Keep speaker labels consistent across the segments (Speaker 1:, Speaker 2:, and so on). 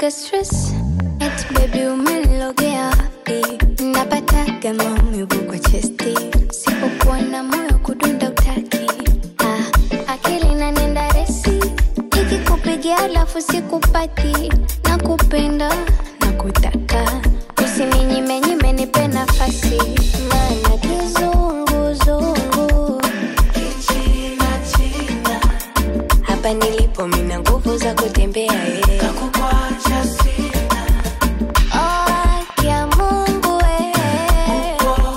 Speaker 1: naga stress eti baby umenilogea wapi napataga maumivu kwa chesti sipokuwa na moyo kudunda utaki ah, akili nanenda resi ikikupigia alafu sikupati na kupenda na kutaka usininyime nipe nafasi maana kizunguzungu hapa nilipo mina nguvu za kutembea eh. Oh, ya Mungu eh.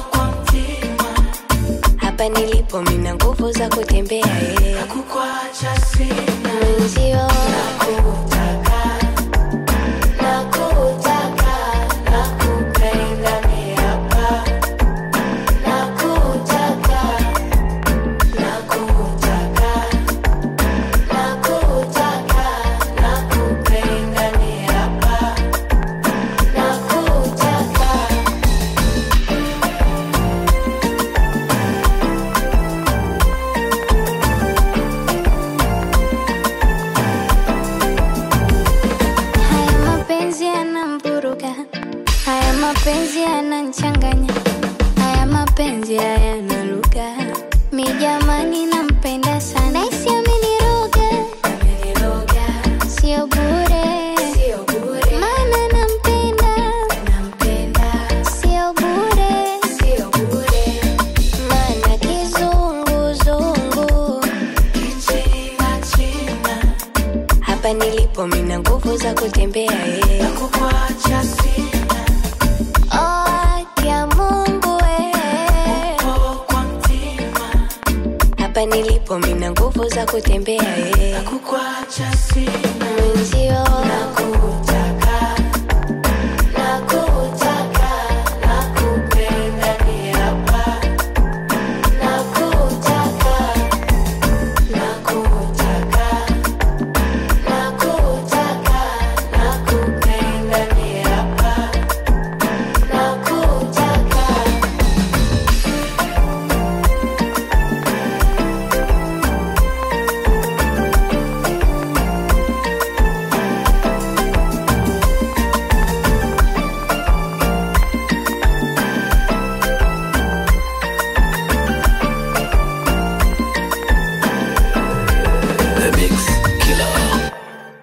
Speaker 1: hapa nilipo mina nguvu za kutembea eh. mwenzio nakutaka nakupenda ni hapa nakutaka nakutaka nakutaka nakupenda ni hapa nakutaka Haya mapenzi yanamvuruga, haya mapenzi yananchanganya, haya mapenzi hayana lugha. Mi jamani, nampenda sana, naisi ameniroga, sio bure, maana nampenda, sio bure, maana kizunguzungu hapa nilipo mina nguvu za kutembea eh. Oh, ya Mungu eh. hapa nilipo mina nguvu za kutembea eh. mwenzio